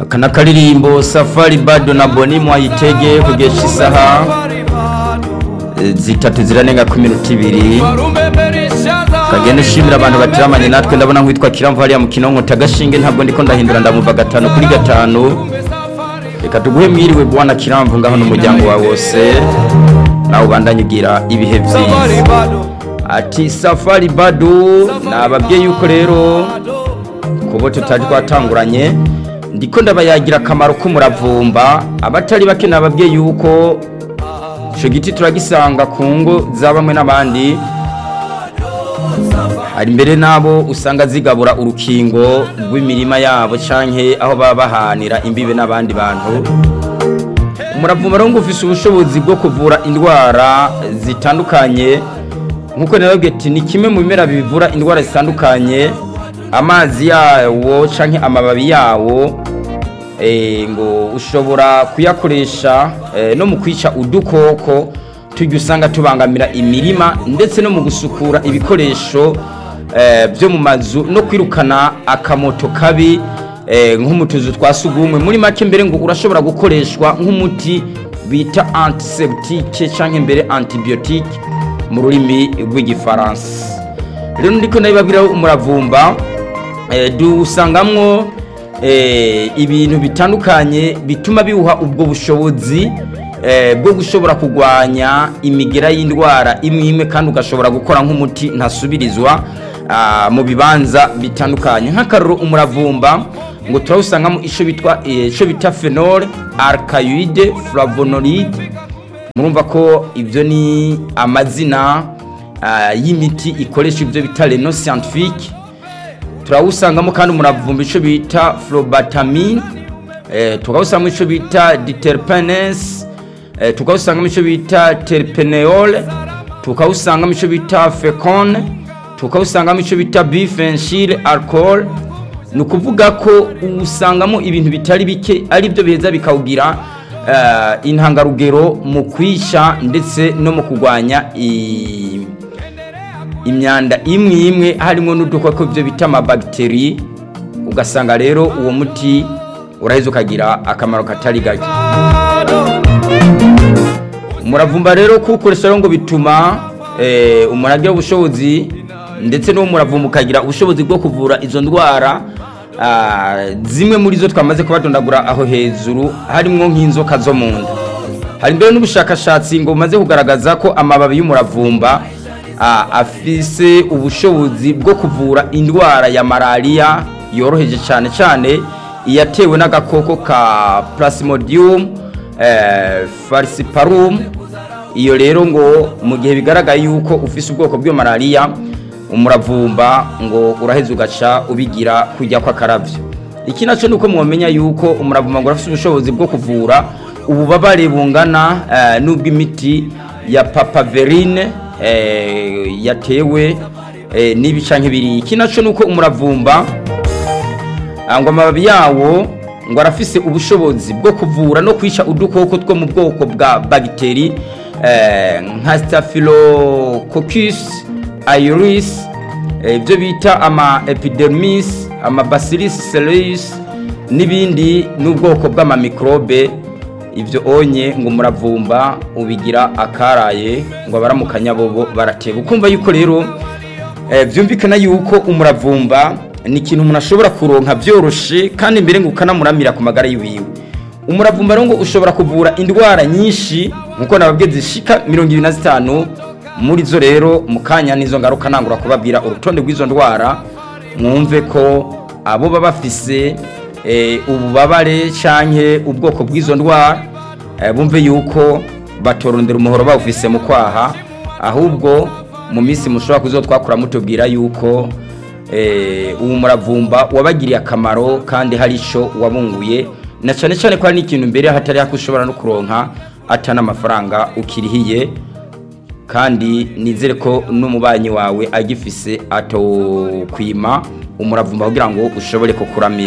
aka n'akaririmbo safari bado na boni mwayitege kugesha isaha eh, zitatu ziranenga ku minota ibiri kagenda ushimira abantu batiramanye natwe ndabona nk'uwitwa kiramvu hariya mu kinonko tagashinge ntabwo ndiko ndahindura ndamuva gatanu kuri gatanu reka tuguhe mwiriwe bwana kiramvu ngaho n'umuryango wawe wose nawe ubandanye ugira ibihe byiza ati safari bado nababwiye yuko rero kubo tutari twatanguranye ndiko ndabayagira akamaro k'umuravumba abatari bake nababwiye yuko ico giti turagisanga ku ngo za bamwe n'abandi hari mbere n'abo usanga zigabura urukingo rw'imirima yabo canke aho baba bahanira imbibe n'abandi bantu umuravumba rero ngo ufise ubushobozi bwo kuvura indwara zitandukanye nkuko nababwiye ati ni kimwe mu bimera bivura indwara zitandukanye amazi yawo canke amababi yawo eh, ngo ushobora kuyakoresha eh, no mu kwica udukoko tujya usanga tubangamira imirima ndetse no mu gusukura ibikoresho eh, byo mu mazu no kwirukana akamoto kabi eh, nko mu tuzu twa sugumwe muri make mbere ngo urashobora gukoreshwa nk'umuti bita antiseptique canke mbere antibiotique mu rurimi rw'igifaransa rero ndiko ndabibabwira umuravumba eh, dusangamwo eh, ibintu bitandukanye bituma biwuha ubwo bushobozi eh, bwo gushobora kugwanya imigera y'indwara imwe imwe kandi ugashobora gukora nk'umuti ntasubirizwa ah, mu bibanza bitandukanye nk'akaruro umuravumba ngo turawusangamo ico bitwa eh, ico bita phenol alkaloide flavonoide murumva ko ibyo ni amazina ah, y'imiti ikoresha ibyo bita reno scientifique turawusangamo kandi umuravumba icyo bita flubatamine eh, tukawusangamo icyo bita diterpenes eh, tukawusangamo icyo bita terpeneol tukawusangamo icyo bita fecone tukawusangamo icyo bita bifenshile alcohol ni ukuvuga ko usangamo ibintu bitari bike ari byo biheza bikawugira eh, intangarugero mu kwisha ndetse no mu kurwanya i- imyanda imwe imwe harimo n'udukoko byo bita amabagiteri ugasanga rero uwo muti uraheza ukagira akamaro katari gake umuravumba rero kuwukoresha rero ngo bituma eh, umuntu agira ubushobozi ndetse n'uwo muravumba ukagira ubushobozi bwo kuvura izo ndwara ah, zimwe muri zo twamaze kubadondagura aho hejuru harimo nk'inzoka zo mu nda hari mbere n'ubushakashatsi ngo bumaze kugaragaza ko amababi y'umuravumba ah, afise ubushobozi bwo kuvura indwara ya malariya yoroheje cyane cyane iyatewe n'agakoko ka plasmodium eh, falciparum iyo rero ngo mu gihe bigaragaye yuko ufise ubwoko bw'iyo malariya umuravumba ngo uraheza ugaca ubigira kujya kw'akaravyo iki nacyo ni uko mwamenya yuko umuravumba ngo urafise ubushobozi bwo kuvura ububabare bungana eh, n'ubw'imiti ya papaverine eh, yatewe eh, n'ibi canke biri iki nacyo ni uko umuravumba ah, ngo amababi yawo ngo arafise ubushobozi bwo kuvura no kwica udukoko two mu bwoko bwa bagiteri eh, nka staphylococcus aureus eh, ibyo bita ama epidermis ama bacillus cereus n'ibindi n'ubwoko bw'amamikrobe ibyo onye ngo umuravumba ubigira akaraye ngo abaramukanya bobo barateba ukumva yuko rero eh, byumvikana yuko umuravumba ni ikintu umuntu ashobora kuronka byoroshe kandi mbere ngo ukanamuramira ku magara yiwiwe umuravumba rero ngo ushobora kuvura indwara nyinshi nkuko nababwiye zishika mirongo ibiri na zitanu muri zo rero mu kanya n'izo ngaruka nangura kubabwira urutonde rw'izo ndwara mwumve ko abo baba bafise eh, ububabare canke ubwoko bw'izo ndwara eh, bumve yuko batorondera umuhoro bawufise mu kwaha ahubwo mu minsi mushobora kuzotwakura mutubwira yuko eh, uwo muravumba wabagiriye akamaro kandi hari ico wabunguye na cane cane ko hari n'ikintu mbere hatari hako ushobora no kuronka ata n'amafaranga ukirihiye kandi nizere ko n'umubanyi wawe agifise atokwima umuravumba kugira ngo ushobore kukuramira